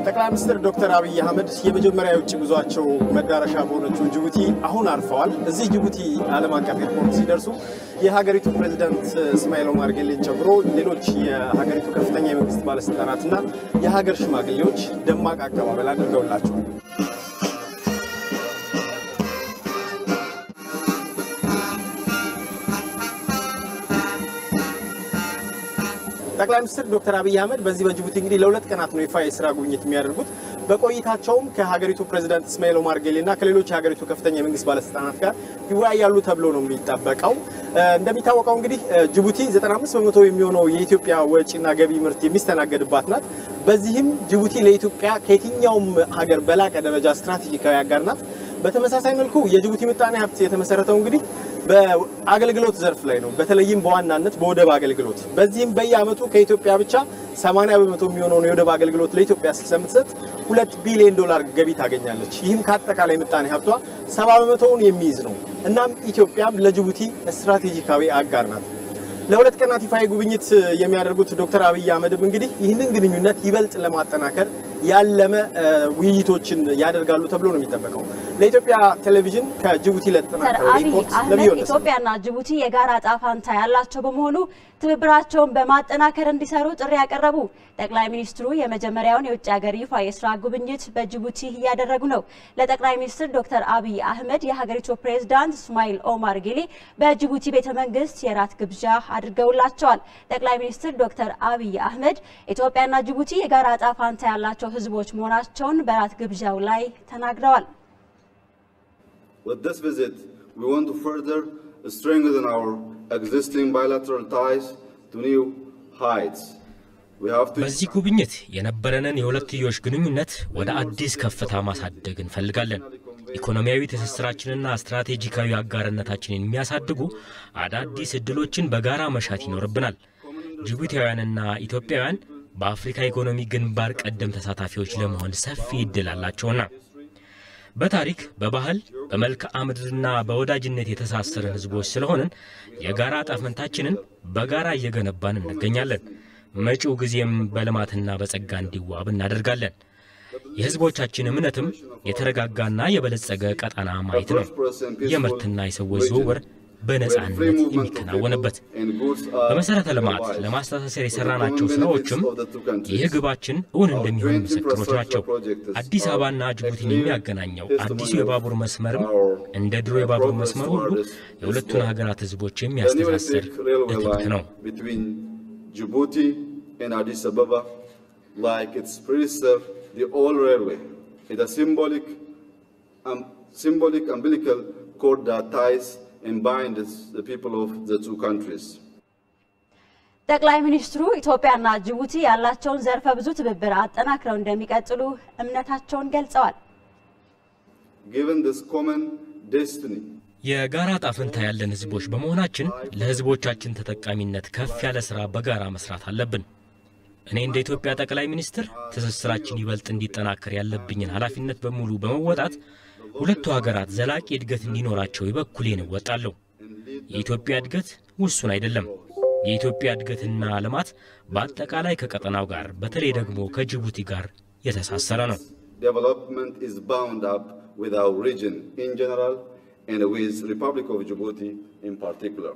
ጠቅላይ ሚኒስትር ዶክተር አብይ አህመድ የመጀመሪያ የውጭ ጉዟቸው መዳረሻ በሆነችው ጅቡቲ አሁን አርፈዋል። እዚህ ጅቡቲ ዓለም አቀፍ ኤርፖርት ሲደርሱ የሀገሪቱ ፕሬዚዳንት እስማኤል ኦማር ጌሌን ጨምሮ ሌሎች የሀገሪቱ ከፍተኛ የመንግስት ባለስልጣናትና የሀገር ሽማግሌዎች ደማቅ አቀባበል አድርገውላቸዋል። ጠቅላይ ሚኒስትር ዶክተር አብይ አህመድ በዚህ በጅቡቲ እንግዲህ ለሁለት ቀናት ነው ይፋ የስራ ጉብኝት የሚያደርጉት። በቆይታቸውም ከሀገሪቱ ፕሬዚዳንት እስማኤል ኦማር ጌሌ እና ከሌሎች የሀገሪቱ ከፍተኛ የመንግስት ባለስልጣናት ጋር ይወያያሉ ተብሎ ነው የሚጠበቀው። እንደሚታወቀው እንግዲህ ጅቡቲ 95 በመቶ የሚሆነው የኢትዮጵያ ወጪና ገቢ ምርት የሚስተናገድባት ናት። በዚህም ጅቡቲ ለኢትዮጵያ ከየትኛውም ሀገር በላቀ ደረጃ ስትራቴጂካዊ አጋር ናት። በተመሳሳይ መልኩ የጅቡቲ ምጣኔ ሀብት የተመሰረተው እንግዲህ በአገልግሎት ዘርፍ ላይ ነው። በተለይም በዋናነት በወደብ አገልግሎት። በዚህም በየአመቱ ከኢትዮጵያ ብቻ 80 በመቶ የሚሆነውን የወደብ አገልግሎት ለኢትዮጵያ ስለምትሰጥ ሁለት ቢሊዮን ዶላር ገቢ ታገኛለች። ይህም ከአጠቃላይ ምጣኔ ሀብቷ 70 በመቶውን የሚይዝ ነው። እናም ኢትዮጵያም ለጅቡቲ ስትራቴጂካዊ አጋር ናት። ለሁለት ቀናት ይፋዊ ጉብኝት የሚያደርጉት ዶክተር አብይ አህመድም እንግዲህ ይህንን ግንኙነት ይበልጥ ለማጠናከር ያለመ ውይይቶችን ያደርጋሉ ተብሎ ነው የሚጠበቀው። ለኢትዮጵያ ቴሌቪዥን ከጅቡቲ ለተጠናከረው አብይ ሪፖርት አህመድ ለሚሆን ኢትዮጵያና ጅቡቲ የጋራ ዕጣ ፈንታ ያላቸው በመሆኑ ትብብራቸውን በማጠናከር እንዲሰሩ ጥሪ ያቀረቡ ጠቅላይ ሚኒስትሩ የመጀመሪያውን የውጭ ሀገር ይፋ የስራ ጉብኝት በጅቡቲ እያደረጉ ነው። ለጠቅላይ ሚኒስትር ዶክተር አብይ አህመድ የሀገሪቱ ፕሬዝዳንት እስማኤል ኦማር ጌሌ በጅቡቲ ቤተ መንግስት የራት ግብዣ አድርገውላቸዋል። ጠቅላይ ሚኒስትር ዶክተር አብይ አህመድ ኢትዮጵያና ጅቡቲ የጋራ ዕጣ ፈንታ ያላቸው ህዝቦች መሆናቸውን በራት ግብዣው ላይ ተናግረዋል። With this visit, we want to further strengthen our existing bilateral ties to new heights. We have to በዚህ ጉብኝት የነበረንን የሁለትዮሽ ግንኙነት ወደ አዲስ ከፍታ ማሳደግ እንፈልጋለን። ኢኮኖሚያዊ ትስስራችንና ስትራቴጂካዊ አጋርነታችንን የሚያሳድጉ አዳዲስ እድሎችን በጋራ መሻት ይኖርብናል። ጅቡቲያውያንና ኢትዮጵያውያን በአፍሪካ ኢኮኖሚ ግንባር ቀደም ተሳታፊዎች ለመሆን ሰፊ እድል አላቸውና በታሪክ በባህል በመልክዓ ምድርና በወዳጅነት የተሳሰርን ህዝቦች ስለሆንን የጋራ ጣፈንታችንን በጋራ እየገነባን እንገኛለን። መጪው ጊዜም በልማትና በጸጋ እንዲዋብ እናደርጋለን። የህዝቦቻችን እምነትም የተረጋጋና የበለጸገ ቀጠና ማየት ነው። የምርትና የሰዎች ዝውውር በነጻነት የሚከናወንበት በመሰረተ ልማት ለማስተሳሰር የሰራናቸው ስራዎችም ይህ ግባችን እውን እንደሚሆን ምስክሮች ናቸው። አዲስ አበባና ጅቡቲን የሚያገናኘው አዲሱ የባቡር መስመርም እንደ ድሮ የባቡር መስመር ሁሉ የሁለቱን ሀገራት ህዝቦች የሚያስተሳስር እትብት ነው። between Djibouti and Addis Ababa, like its predecessor, the old railway. It's a symbolic, um, symbolic umbilical cord that ties and binds the people of the two countries. ጠቅላይ ሚኒስትሩ ኢትዮጵያና ጅቡቲ ያላቸውን ዘርፈ ብዙ ትብብር አጠናክረው እንደሚቀጥሉ እምነታቸውን ገልጸዋል። Given this common destiny, የጋራ ጣፍንታ ያለን ህዝቦች በመሆናችን ለህዝቦቻችን ተጠቃሚነት ከፍ ያለ ስራ በጋራ መስራት አለብን። እኔ እንደ ኢትዮጵያ ጠቅላይ ሚኒስትር ትስስራችን ይበልጥ እንዲጠናከር ያለብኝን ኃላፊነት በሙሉ በመወጣት ሁለቱ ሀገራት ዘላቂ እድገት እንዲኖራቸው የበኩሌን እወጣለሁ። የኢትዮጵያ እድገት ውሱን አይደለም። የኢትዮጵያ እድገትና ልማት በአጠቃላይ ከቀጠናው ጋር በተለይ ደግሞ ከጅቡቲ ጋር የተሳሰረ ነው። development is bound up with our region in general and with Republic of Djibouti in particular.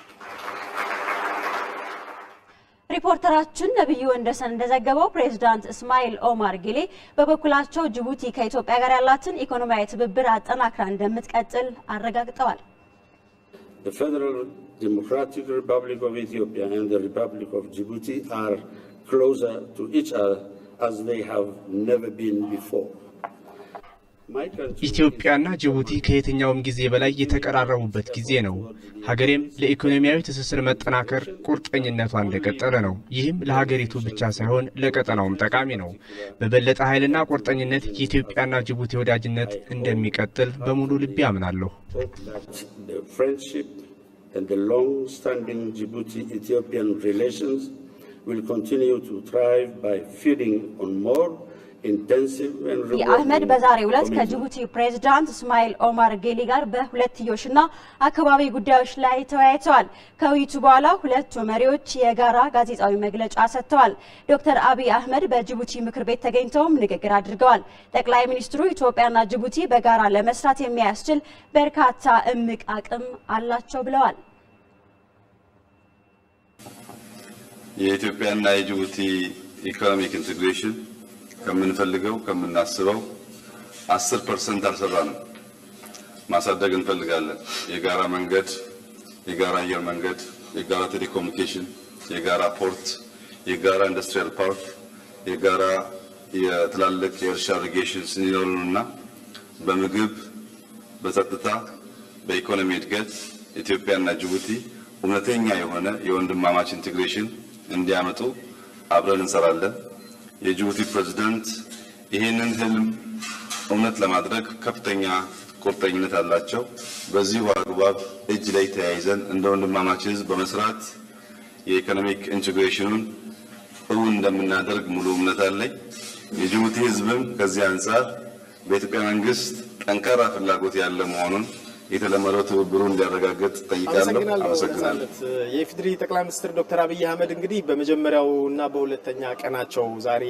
ሪፖርተራችን ነቢዩ ወንደሰን እንደዘገበው ፕሬዝዳንት እስማኤል ኦማር ጌሌ በበኩላቸው ጅቡቲ ከኢትዮጵያ ጋር ያላትን ኢኮኖሚያዊ ትብብር አጠናክራ እንደምትቀጥል አረጋግጠዋል። The Federal Democratic Republic of Ethiopia and the Republic of Djibouti are closer to each other as they have never been before. My country ኢትዮጵያና ጅቡቲ ከየትኛውም ጊዜ በላይ የተቀራረቡበት ጊዜ ነው። ሀገሬም ለኢኮኖሚያዊ ትስስር መጠናከር ቁርጠኝነቷ እንደቀጠለ ነው። ይህም ለሀገሪቱ ብቻ ሳይሆን ለቀጠናውም ጠቃሚ ነው። በበለጠ ኃይልና ቁርጠኝነት የኢትዮጵያና ጅቡቲ ወዳጅነት እንደሚቀጥል በሙሉ ልቤ አምናለሁ። hope that the friendship and the long-standing Djibouti-Ethiopian relations will continue to thrive by feeding on more intensive and አብይ አህመድ rewarding በዛሬው ዕለት commitment. ከጅቡቲ ፕሬዝዳንት እስማኤል ኦማር ጌሊ ጋር በሁለትዮሽና አካባቢ ጉዳዮች ላይ ተወያይተዋል። ከውይይቱ በኋላ ሁለቱ መሪዎች የጋራ ጋዜጣዊ መግለጫ ሰጥተዋል። ዶክተር አብይ አህመድ በጅቡቲ ምክር ቤት ተገኝተውም ንግግር አድርገዋል። ጠቅላይ ሚኒስትሩ ኢትዮጵያና ጅቡቲ በጋራ ለመስራት የሚያስችል በርካታ እምቅ አቅም አላቸው ብለዋል። የኢትዮጵያና የጅቡቲ ኢኮኖሚክ ኢንቴግሬሽን ከምንፈልገው ከምናስበው አስር ፐርሰንት አልሰራንም። ማሳደግ እንፈልጋለን። የጋራ መንገድ፣ የጋራ አየር መንገድ፣ የጋራ ቴሌኮሙኒኬሽን፣ የጋራ ፖርት፣ የጋራ ኢንዱስትሪያል ፓርክ፣ የጋራ የትላልቅ የእርሻ ኢሪጌሽን እንዲኖሩንና በምግብ በጸጥታ በኢኮኖሚ እድገት ኢትዮጵያና ጅቡቲ እውነተኛ የሆነ የወንድማማች ኢንቴግሬሽን እንዲያመጡ አብረን እንሰራለን። የጅቡቲ ፕሬዝዳንት ይህንን ህልም እውነት ለማድረግ ከፍተኛ ቁርጠኝነት አላቸው። በዚሁ አግባብ እጅ ላይ ተያይዘን እንደ ወንድማማች ህዝብ በመስራት የኢኮኖሚክ ኢንቴግሬሽኑን እውን እንደምናደርግ ሙሉ እምነት አለኝ። የጅቡቲ ህዝብም ከዚህ አንጻር በኢትዮጵያ መንግስት ጠንካራ ፍላጎት ያለ መሆኑን የተለመደው ትብብሩ እንዲያረጋግጥ ጠይቃለሁ። አመሰግናለሁ። አመሰግናለሁ። ነጻነት። የኢፌዴሪ ጠቅላይ ሚኒስትር ዶክተር አብይ አህመድ እንግዲህ በመጀመሪያው እና በሁለተኛ ቀናቸው ዛሬ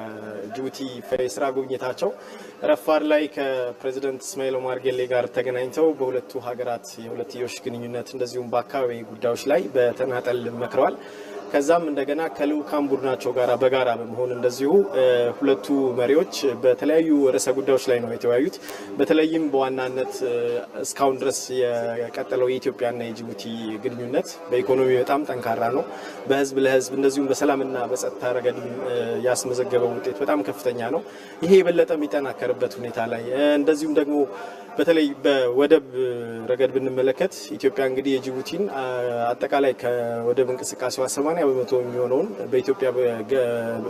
የጅቡቲ የስራ ጉብኝታቸው ረፋድ ላይ ከፕሬዚደንት እስማኤል ኦማር ጌሌ ጋር ተገናኝተው በሁለቱ ሀገራት የሁለትዮሽ ግንኙነት እንደዚሁም በአካባቢ ጉዳዮች ላይ በተናጠል መክረዋል። ከዛም እንደገና ከልዑካን ቡድናቸው ጋር በጋራ በመሆን እንደዚሁ እ፣ ሁለቱ መሪዎች በተለያዩ ርዕሰ ጉዳዮች ላይ ነው የተወያዩት። በተለይም በዋናነት እ፣ እስካሁን ድረስ የቀጠለው የኢትዮጵያና የጅቡቲ ግንኙነት በኢኮኖሚ በጣም ጠንካራ ነው። በህዝብ ለህዝብ እንደዚሁም በሰላምና በጸጥታ ረገድም እ፣ ያስመዘገበው ውጤት በጣም ከፍተኛ ነው። ይሄ የበለጠ የሚጠናከርበት ሁኔታ ላይ እ፣ እንደዚሁም ደግሞ በተለይ በወደብ ረገድ ብንመለከት ኢትዮጵያ እንግዲህ የጅቡቲን አ፣ አጠቃላይ ከወደብ እንቅስቃሴዋ 80 በመቶ የሚሆነውን በኢትዮጵያ በገ-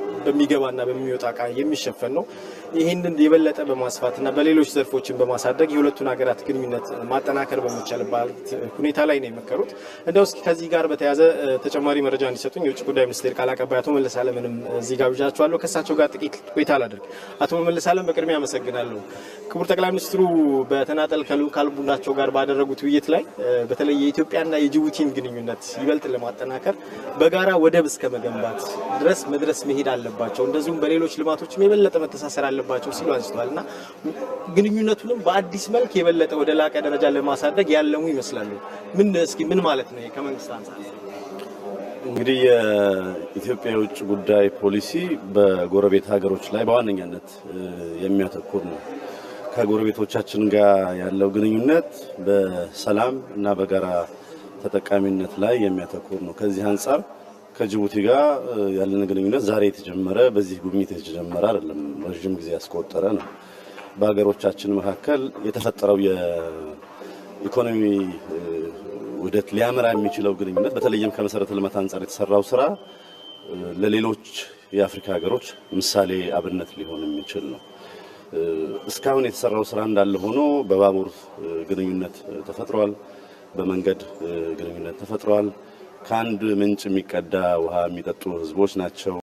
በሚገባና በሚወጣ እቃ የሚሸፈን ነው። ይህንን የበለጠ በማስፋትና በሌሎች ዘርፎችን በማሳደግ የሁለቱን ሀገራት ግንኙነት ማጠናከር በሚቻልበት ሁኔታ ላይ ነው የመከሩት። እንደው እስኪ ከዚህ ጋር በተያያዘ እ፣ ተጨማሪ መረጃ እንዲሰጡኝ የውጭ ጉዳይ ሚኒስቴር ቃል አቀባይ አቶ መለስ አለምንም እዚህ ጋብዣቸዋለሁ። ከእሳቸው ጋር ጥቂት ቆይታ ላደርግ። አቶ መለስ አለም በቅድሚያ አመሰግናለሁ። ክቡር ጠቅላይ ሚኒስትሩ በተናጠል ከልዑካን ቡድናቸው ጋር ባደረጉት ውይይት ላይ እ፣ በተለይ የኢትዮጵያና የጅቡቲን ግንኙነት ይበልጥ ለማጠናከር በጋራ ወደብ እስከ መገንባት ድረስ መድረስ መሄድ አለባቸው፣ እንደዚሁም በሌሎች ልማቶችም የበለጠ መተሳሰር አለባቸው ሲሉ አንስተዋል እና ግንኙነቱንም በአዲስ መልክ የበለጠ ወደ ላቀ ደረጃ ለማሳደግ ያለሙ ይመስላሉ። ምን እስኪ ምን ማለት ነው ከመንግስት አንጻር? እንግዲህ የኢትዮጵያ የውጭ ጉዳይ ፖሊሲ በጎረቤት ሀገሮች ላይ በዋነኛነት እ፣ የሚያተኩር ነው። ከጎረቤቶቻችን ጋር ያለው ግንኙነት በሰላም እና በጋራ ተጠቃሚነት ላይ የሚያተኩር ነው። ከዚህ አንጻር ከጅቡቲ ጋር እ፣ ያለን ግንኙነት ዛሬ የተጀመረ በዚህ ጉብኝት የተጀመረ አይደለም፣ ረዥም ጊዜ ያስቆጠረ ነው። በሀገሮቻችን መካከል የተፈጠረው የኢኮኖሚ እ፣ ውህደት ሊያመራ የሚችለው ግንኙነት በተለይም ከመሰረተ ልማት አንጻር የተሰራው ስራ እ፣ ለሌሎች የአፍሪካ ሀገሮች ምሳሌ አብነት ሊሆን የሚችል ነው። እ፣ እስካሁን የተሰራው ስራ እንዳለ ሆኖ በባቡር እ፣ ግንኙነት እ፣ ተፈጥሯል። በመንገድ እ፣ ግንኙነት ተፈጥሯል። ከአንድ ምንጭ የሚቀዳ ውሃ የሚጠጡ ህዝቦች ናቸው።